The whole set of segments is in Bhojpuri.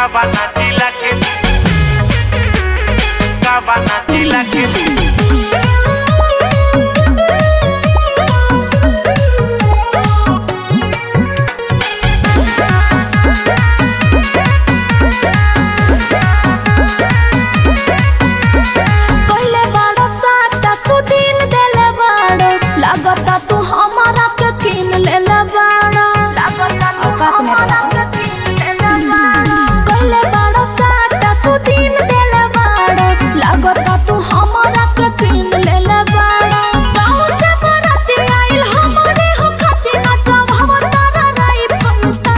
Cabana Tila que Cabana Tila que कइले बाड़ो साटा सुदीन देले बाड़ो लागता तू हमारा के किन लेले बाड़ो औकात में रहो। कइले बाड़ो साटा सुदीन देले बाड़ो लागता तू हमारा के किन लेले बाड़ो साउ से बराती आइल हमरे हो खाती नचब हम तारा राई फनता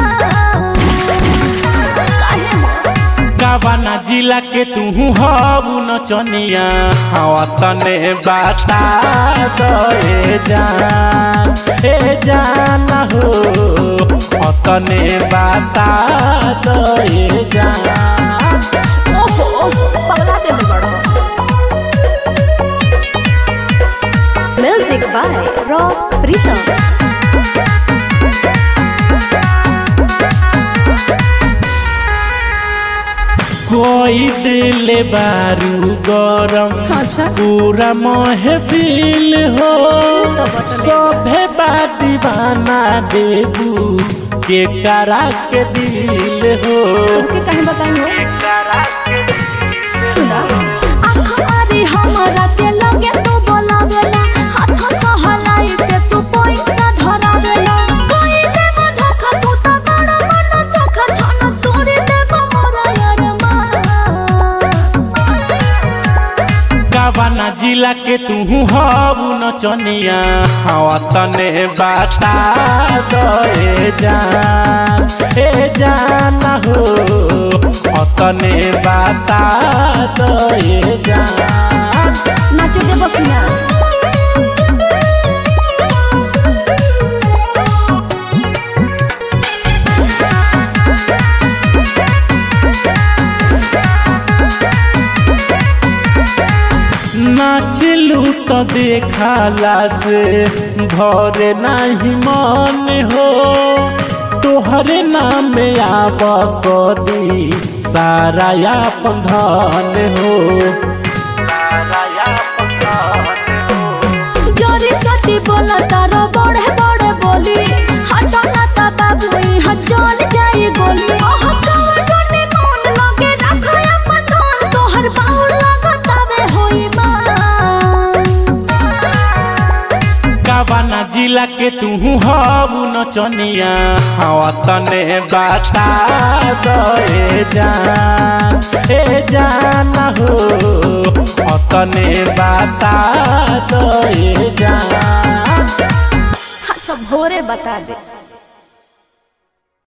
काहे हो काबाना जिला के तू हबू नचनिया हवा तने बता दे जान ए जान हो अतने बता दे जान ओहो पगला दे बड़ो म्यूजिक बाय रॉक प्रीतम कोई दिल बारू गरम अच्छा। पूरा महफिल हो तो बटन सभे बात दीवाना देबू के करा के दिल हो ओके कहीं बताई हो सुना अखबारी हमरा के लगे तू बोलावेला हाथ सहलाई के तू पैसा धरावेला कोई देव धोखा तू तो बड़ा मन सख छन तोरे देव मोरा यार काबाना जिला के तू हबू नचनिया हवा तने बता दे जान ए जान हो अतने बता दे जान नाचो देव कि ना नाचलू तो देखाला से भरे नहीं मन हो तोहरे नाम आब कदी सारा अपन धन हो सारा अपन धन हो जोरी सती बोला तारो बड़े बड़े बोली हटा ना ता बाबू यहाँ चल जाई गोली ओह कवा जोनी मन लगे रखा अपन धन तोहर बाहुर लगतावे होई माँ काबाना जिला के तू हबू नचनिया हवा तने बता दे जान ए जान हो अतने बता दे जान अच्छा भोरे बता दे